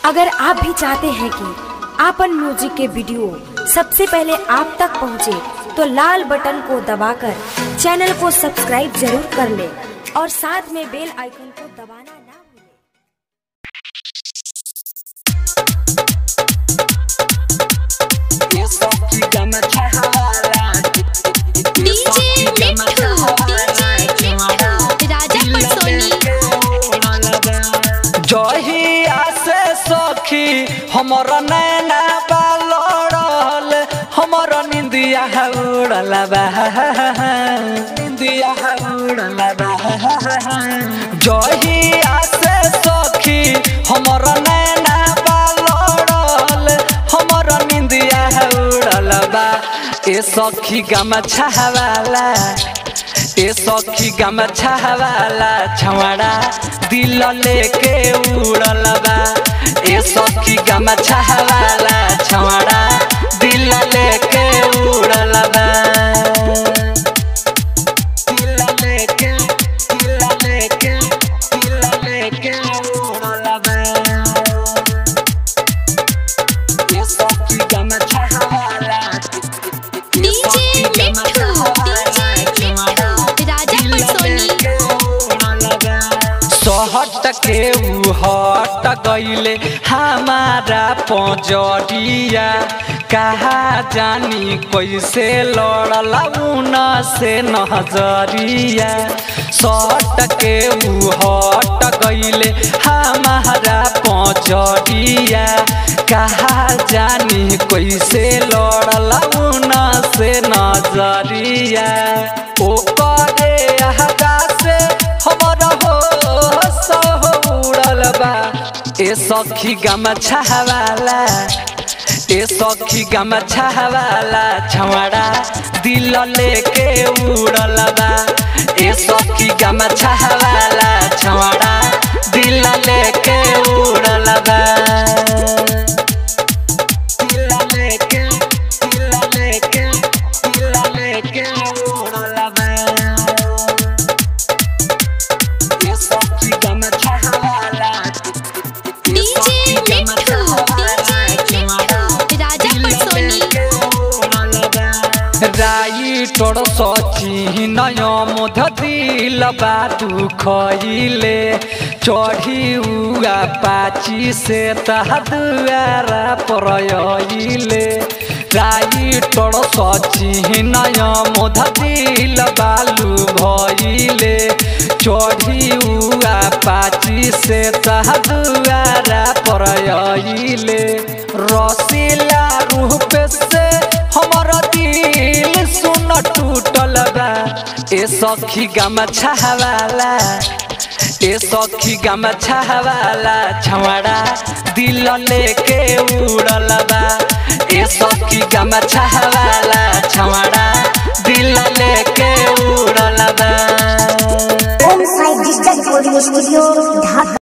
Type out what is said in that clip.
अगर आप भी चाहते हैं कि आपन म्यूजिक के वीडियो सबसे पहले आप तक पहुंचे, तो लाल बटन को दबाकर चैनल को सब्सक्राइब जरूर कर ले और साथ में बेल आइकन को दबाना ना भूलें। डीजे मिट्ठू डीजे मिट्ठू राजा पटसोनी जहिया से सखी हमर नैना बालड़ल हमर निंदिया उड़ल बा निंदिया उड़ल बा जहिया से सखी हमर नैना बालड़ल हमर निंदिया उड़ल बा ए सखी गमछा वाला ए सखी गमछा वाला छवड़ा दिल लेके उड़ल बा ए सखी गमछा वाला छवड़ा दिल लेके उड़ल बा दिल लेके दिल लेके दिल लेके उड़ल बा ए सखी गमछा वाला डीजे मिट्ठू डीजे मिट्ठू राजा पटसोनी सहट के उ हट गईले हमारा पजरिया कहा जानी कैसे लड़ला उन से नजरिया सट के उ हट गईले हमारा पजरिया कहा जानी कैसे लड़ला उन से नजरिया ओ करे अहदा से हमर हो सह उड़ल बा ए सखी गमछा वाला ए सखी गमछा वाला छवड़ा दिल लेके उड़ल बा ए सखी गमछा वाला छवड़ा दिल लेके उड़ल बा दिल लेके दिल लेके दिल लेके उड़ल बा ये सखी गमछा वाला डीजे मिट्ठू डीजे मिट्ठू राजा पटसोनी राई तोड़ सची नय मोध दिल बादू खइले चढ़ी उआ पाची से तहदुआरा परयइले राई तोड़ सची नय मोध दिल बालू भइले चढ़ी उआ पाची से तहदुआरा परयइले रसीला रूप से हमर दिल सुन टूटल बा ए सखी गमछा वाला ए सखी गमछा वाला छवड़ा दिल लेके उड़ल बा ए सखी गमछा वाला छवड़ा दिल लेके उड़ल बा Homicide Digital Audio Studio, Dhaka.